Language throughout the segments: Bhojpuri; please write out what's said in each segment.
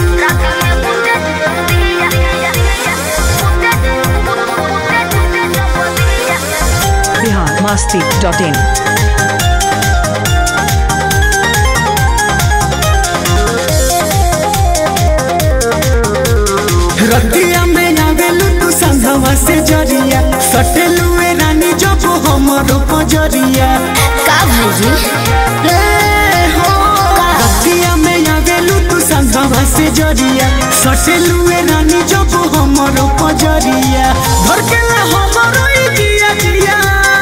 बिहार मस्ती डॉट इन रतिया में आवेलू तू संघवा से जरिया सटेलू ए रानी जब हमरो पजरिया का भाईजी ए हो रतिया में आवेलू तू संघवा से जरिया सटेलू ए रानी जब हमरो पजरिया घर के ला हमरो ई दिया दिया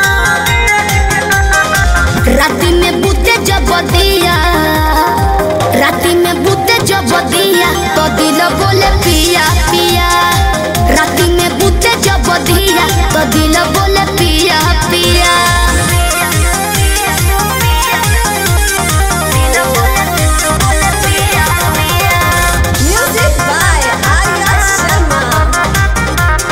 राती में बूते जब दिया राती में बूते जब दिया तो दिल बोले पिया पिया राती में बूते जब दिया तो दिल बोले पिया पिया Music by Arya Sharma.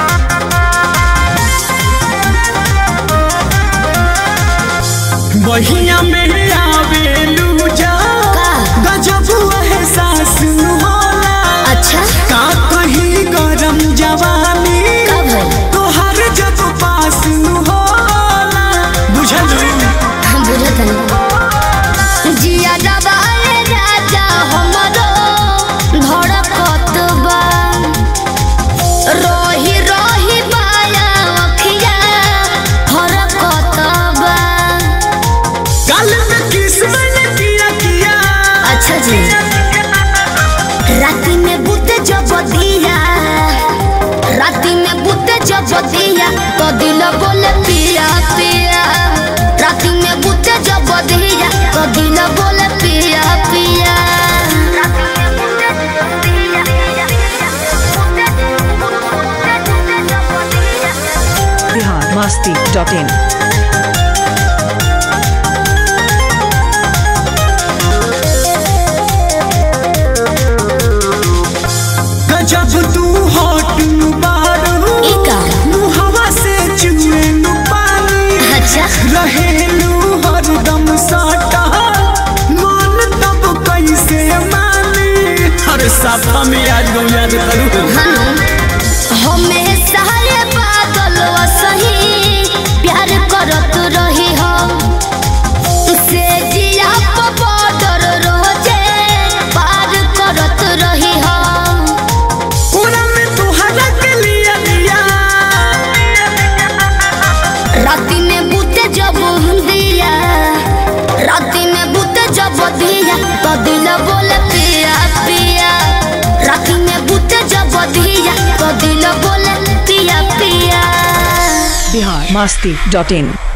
बहिया में आवेलू जा का? गजब एहसास होला अच्छा का कहीं गरम जवानी का भाई तोहर जब पास न होला बुझलू हम बुझत हनी जिया दबाए राजा हमरो धड़कत बा रोही रोही माया अखिया हरकत बा कल में किस मैंने किया किया अच्छा जी राती में बुते जब दिया राती में बुते जब दिया तो दिल बोले पिया पिया राती में बुते जब दिया तो दिल बोले पिया पिया बिहार मस्ती डॉट इन गजब तू हॉट बारू ई का? मुहवा से चुए नु पानी अच्छा रहेलू हरदम साटा मन तब कैसे मानी हर साफा में याद गौ याद करू हमेशा ये पागल सही प्यार करत रही हो से जिया प बॉर्डर रोजे पार करत रही हो पूरा में तुहरा के लिया लिया राती में बूते जब दिया राती में बूते जब दिया तो दिल बोले पिया पिया राती में बूते जब दिया तो दिल बोले पिया पिया बिहार मस्ती डॉट इन